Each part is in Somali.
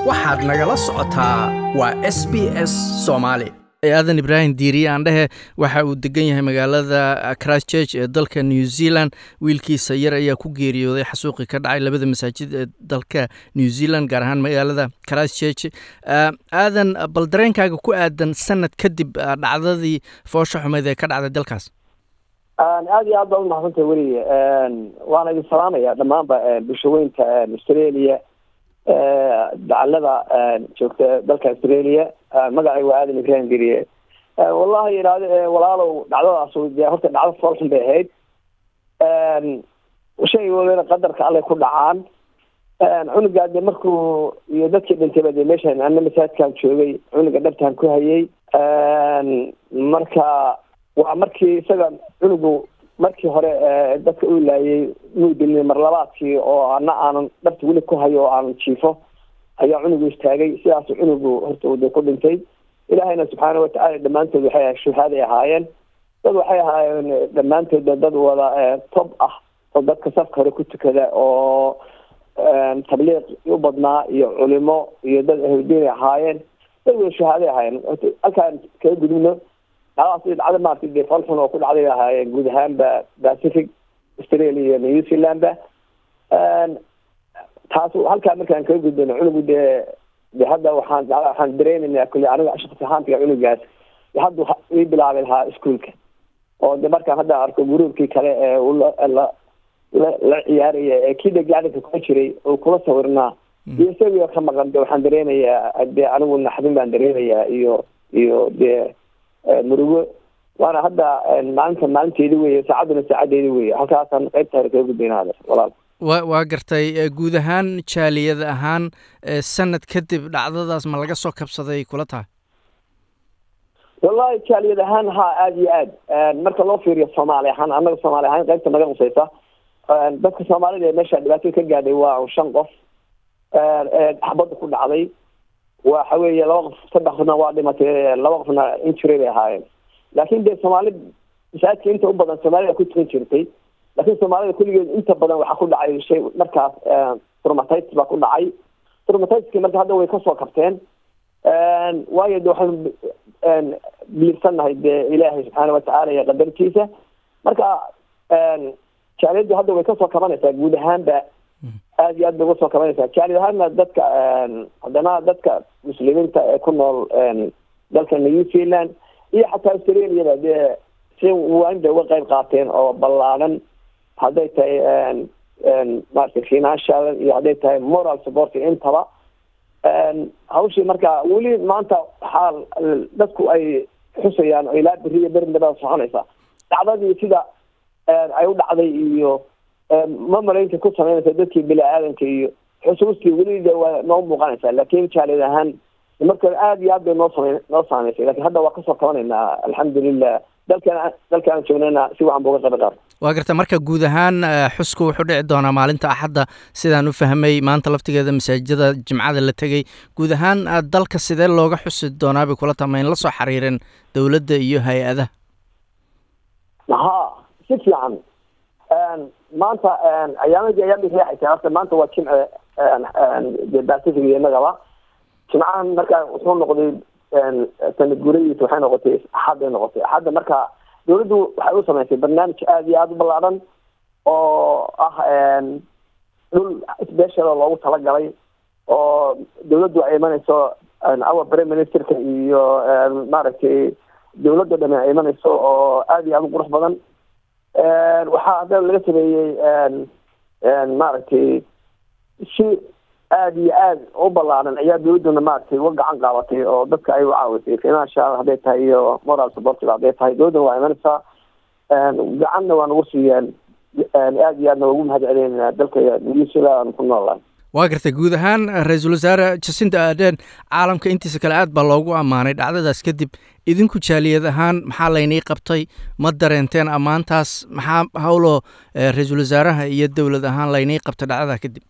waxaad nagala socotaa waa s b s soomaali aadan ibraahim diiriye aandhehe waxa uu degan yahay magaalada christchurch ee dalka new zealand wiilkiisa yar ayaa ku geeriyooday xasuuqi ka dhacay labada masaajid ee dalka new zealand gaar ahaan magaalada christchurch aadan bal dareenkaaga ku aadan sanad kadib dhacdadii foosha xumeed ee ka dhacday dalkaas aada iyo aad baa umahadsantahay weliye waana idin salaamaya dhammaanba bulshaweynta australia dacalada joogta dalka australia magacay waa aadan ibrahim geriye wallahi idhaahdo walaalow dhacdadaas dee horta dhacdo foolxun bay ahayd shay walena qadarka allay ku dhacaan cunugaa de markuu iyo dadkii dhintayba de meeshan ana masaajidkaan joogay cunuga dhabtaan ku hayay marka waa markii isaga cunugu markii hore dadka u laayay muu dilin marlabaadkii oo ana aanan dhabta weli ku hayo oo aanan jiifo ayaa cunugu istaagay sidaasu cunugu horta de ku dhintay ilaahayna subxaana watacaala dhammaantood waxay shuhaaday ahaayeen dad waxay ahaayeen dhammaantoodba dad wada tob ah oo dadka safka hore ku tukada oo tabliiq u badnaa iyo culimo iyo dad ahludiin ay ahaayeen dad wada shuhaaday ahaayeen halkaan kaga gudubno dhacdaas dhacda maarata dee falxun oo ku dhacday ahaayeen guud ahaanba pacific australia iyo new zealandba taas halkaa markaan kaga gudbano cunugu dee de hadda waxaan waxaan dareenaynaa kulli aniga shaqsi ahaantiga cunugaas haddu ii bilaabi lahaa iskuolka oo de markaan hadda arko guruubkii kale ee la la ciyaaraya ee kii dhegacdinka kuma jiray oo kula sawirnaa iyo isagio ka maqan de waxaan dareenayaa de anigu naxdin baan dareenayaa iyo iyo dee murugo waana hadda maalinta maalinteedi weye saacadduna saacadeedi weye halkaasaan qaybta hore kaga gudbayna walaal wa waa gartay guud ahaan jaaliyad ahaan sanad kadib dhacdadaas ma laga soo kabsaday kula tahay wallahi jaaliyad ahaan ha aada iyo aad marka loo fiiriyo soomaali ahaan annaga soomaali ahaan qaybta naga qusaysa dadka soomaalida ee meesha dhibaatada ka gaadhay waa shan qof xabadda ku dhacday waxa weeye laba qof saddex qofna waa dhimatay laba qofna injury bay ahaayeen laakin dee soomaali masaajidka inta u badan soomaalida ku tukan jirtay laakiin soomaalida kulligeed inta badan waxaa ku dhacay shay markaas trumatitis baa ku dhacay trumatiski marka hadda way kasoo kabteen waayo de waxaynu biliibsannahay dee ilaahay subxaana watacaala iyo qadartiisa marka jaaliyaddu hadda way kasoo kabanaysaa guud ahaanba aada iyo aad bay uga soo kabanaysaa jaaliyad ahaanna dadka haddana dadka muslimiinta ee ku nool dalka new zealand iyo xataa australiaba dee si waan bay uga qayb qaateen oo ballaadan hadday tahay maarata financial iyo hadday tahay moral support intaba hawshii marka weli maanta waxaa dadku ay xusayaan oo ilaa beriya berindaba soconaysa dhacdadii sida ay u dhacday iyo ma malaynta ku samaynaysa dadkii bini aadanka iyo xusuustii weli de waa noo muuqanaysa laakin jaaliyad ahaan marka aada iyo aad bay noo same noo saameysay lakin hadda waa kasoo kabanaynaa alxamdulilah dalkan dalkaan joognayna si wacan ba uga qayb qaar waa garta marka guud ahaan xusku wuxuu dhici doonaa maalinta axadda sidaan u fahmay maanta laftigeeda masaajidada jimcada la tegey guud ahaan dalka sidee looga xusi doonaa bay kula tama in la soo xiriireen dowladda iyo hay-adaha ha si fiican maanta ayaamadii ayaamay riixaysa horta maanta waa jimce de pacific iyo innagaba jimcahan marka wuxuu noqday sanad guradiisa waxay noqotay axadday noqotay axadda marka dawladdu waxay u samaysay barnaamij aada iyo aada u ballaaran oo ah dhul special oo loogu talagalay oo dawladdu ay imanayso our prime ministerka iyo maaragtay dawladda dhame ay imanayso oo aada iyo aada u qurux badan waxaa haddana laga sameeyey maaragtay si aada iyo aada u ballaaran ayaa dawladduna maaragtay uga gacan qaabatay oo dadka ay u caawisay financial hadday tahay iyo moral supportiga hadday tahay dawladduna waa imanaysaa gacanna waa nagu siiyeen aada iyo aadna ugu mahad celinayna dalka new zealand ku noolahay waa gartay guud ahaan ra-iisul wasaare jacinta aaden caalamka intiisa kale aad baa loogu ammaanay dhacdadaas kadib idinku jaaliyad ahaan maxaa laynii qabtay ma dareenteen ammaantaas maxaa hawloo ra-iisul wasaaraha iyo dowlad ahaan laynii qabtay dhacdadaa kadib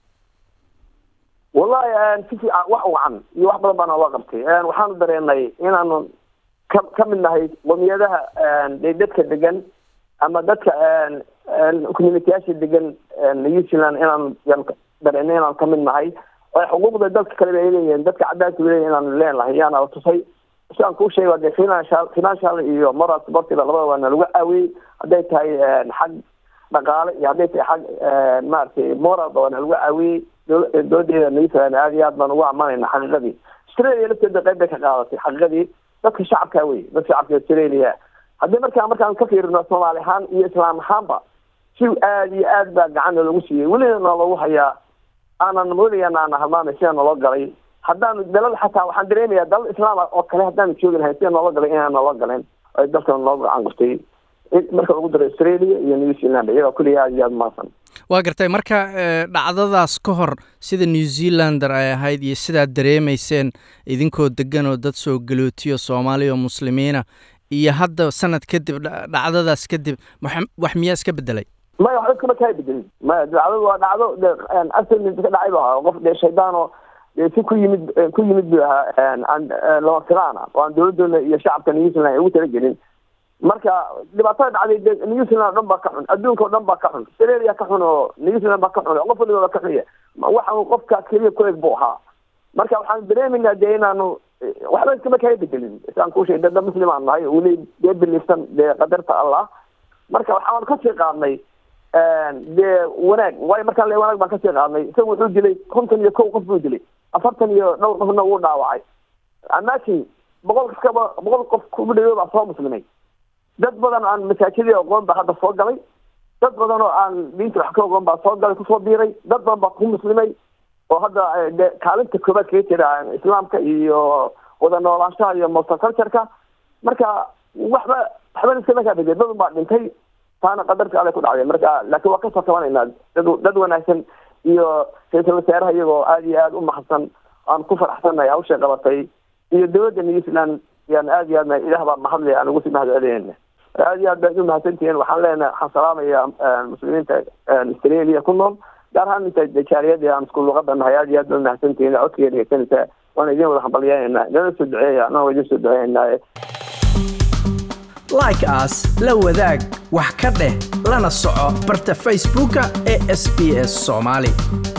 wallahi si fiican wax wacan iyo wax badan baana loo qabtay waxaanu dareenay inaanu ka ka mid nahay qomiyadaha de dadka degan ama dadka communitiyaasha degan new zealand inaan yan dareenay inaan ka mid nahay oo xuquuqda dadka kaleba ay leeyihiin dadka cadaanka leeyihin inaanu leenahay yaana tusay sidaan kuu sheegay dee financial financial iyo moral supportiba labada waana lagu caawiyey hadday tahay xag dhaqaale iyo hadday tahay xag maaragtay moralba waana lagu caawiyey doodeeda new zealand aada iyo aad baan ugu ammaanayna xaqiiqadii australia lafteeda qayb bay ka qaadatay xaqiiqadii dadka shacabka wey dadka shacabka australia haddii markaa markaan ka fiirino soomaali ahaan iyo islaam ahaanba si aada iyo aad baa gacana lagu siiyey welina nalagu hayaa aanan moodayana aana halmaamay sida naloo galay haddaanu dalal xataa waxaan dareemayaa dalal islaama oo kale haddaanu joogi lahayn sida noola galay inaan noola galeen ay dalkan noo gacan gurtay marka lagu daro australia iyo new zealand iyagoo kulliya aada iyo aada umaasan waa gartay marka dhacdadaas ka hor sida new zealander ay ahayd iyo sidaad dareemayseen idinkoo degan oo dad soo galootiyo soomaaliya oo muslimiina iyo hadda sanad kadib dhacdadaas kadib wax miyaa iska bedelay maya wax dadkama kaa bedelin maya dhacdadu waa dhacdo de accident ka dhacay bu ahaa qof dee shaydaano dee si ku yimid ku yimid bu ahaa lama filaana oo aan dowladooda iyo shacabka new zealand ay ugu talagelin marka dhibaatada dhacday de new zealand o dhan baa ka xun adduunka o dhan baa ka xun australia ka xun oo new zealand baa ka xun qof waliba baa ka xunya waxa qofka keliya ku eg buu ahaa marka waxaan dareemeynaa dee inaanu waxba iskama kaa bedelin isaan kuu sheegay dada muslim aan nahay weli dee biliifsan dee qadarta allah marka waxaan kasii qaadnay dee wanaag waayo markaan le wanaag baan kasii qaadnay isaga wuxuu dilay konton iyo kow qof buu dilay afartan iyo dhowr qofna wuu dhaawacay amaakin boqol kaba boqol qof kugu dhawo baa soo muslimay dad badan aan masaajidii aqoon baa hadda soo galay dad badan oo aan diinta wax ka aqoon baa soo galay kusoo biiray dad badan baa ku muslimay oo hadda de kaalinta koobaad kaga jira islaamka iyo wada noolaanshaha iyo multicultureka marka waxba waxba iskama kaa bedel dad baa dhintay taana qadarka alle ku dhacday marka laakiin waa kasoo tabanaynaa dad dad wanaagsan iyo ra-iisul wasaaraha iyagoo aada iyo aada u mahadsan aan ku faraxsannahay hawshay qabatay iyo dowladda new zealand yaan aada iyo aadna ilaah baa mahadle aan ugu sii mahad celinayna aada iyo aad baad u mahadsantihiin waxaan leenahay waxaan salaamaya muslimiinta australia ku nool gaar ahaan inta jaariyadii aan isku luqada nahay aada iyo aad baad mahadsantihiin codkiga dhegeysanaysa waana idin wada hambalyeynayna nala soo duceeya anagoo idin soo duceynaaye like as la wadaag wax ka dheh lana soco barta facebooka ee s b s soomaali